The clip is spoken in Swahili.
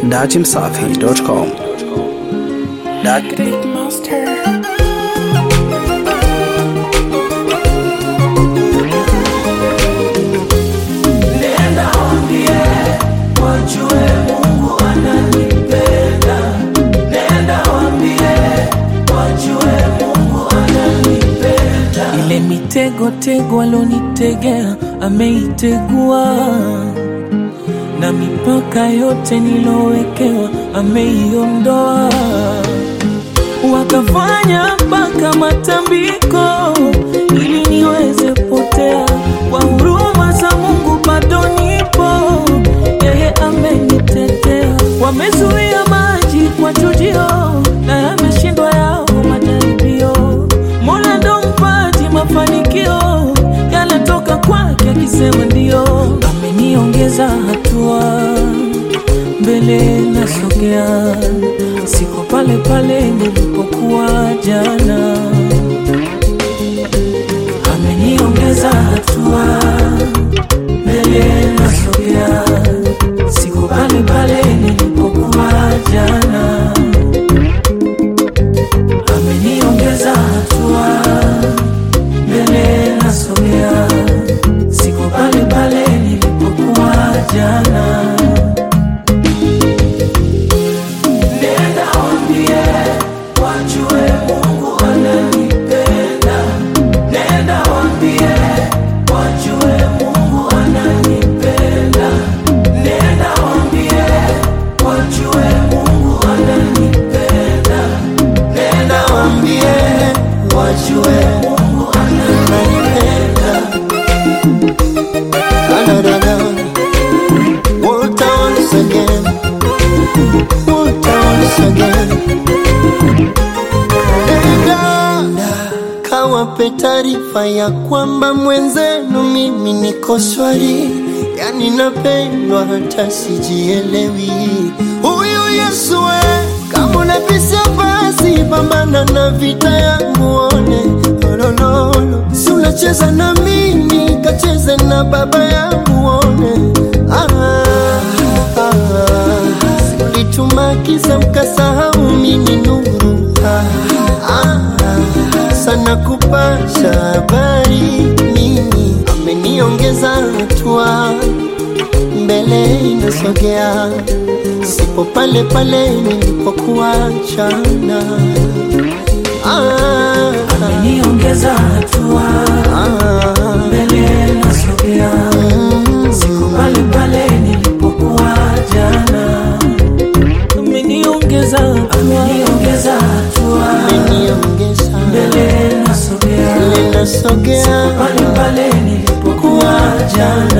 datimsafi.com. Great Master. Nenda waambie wajue Mungu ananipenda. Nenda waambie wajue Mungu ananipenda. Ile mitego tego alonitegea ameitegua, na mipaka yote nilowekewa ameiondoa. Wakafanya mpaka matambiko ili niweze potea. Kwa huruma za Mungu bado nipo, yeye amenitetea. Wamezuia maji kwa chujio na yameshindwa yao majaribio. Mola ndo mpaji mafanikio, yanatoka kwake akisema ndio. Ameniongeza hatua mbele nasogea, siko pale pale nilipokuwa jana. Ameniongeza hatua mbele nasogea, siko pale pale nilipokuwa jana. Ameniongeza hatua mbele nasogea, siko pale pale nilipokuwa jana. Nenda waambie wajue Mungu ananipenda. Nenda waambie wajue Mungu ananipenda. Nenda waambie wajue Mungu ananipenda. Nenda waambie wajue Mungu ananipenda. Da-da-da-da. Walter once again. Walter once again. Enda kawape taarifa ya kwamba mwenzenu mimi niko swari, yani napendwa hata sijielewi. Huyu Yesu we, kama unabisha basi pambana na vita yangu one olololo, si unacheza na mimi kacheze na baba yangu one ah, ah, ah. Ulituma kiza mkasahau mimi nuru ah, ah, sana kupasha habari mimi ameniongeza hatua mbele inasogea sipo pale pale nilipokuwa jana ah, Ameniongeza hatua ah, mbele nasogea, siko pale pale nilipokuwa jana. Ameniongeza ameniongeza hatua ameniongeza mbele nasogea, mbele nasogea pale pale nilipokuwa jana.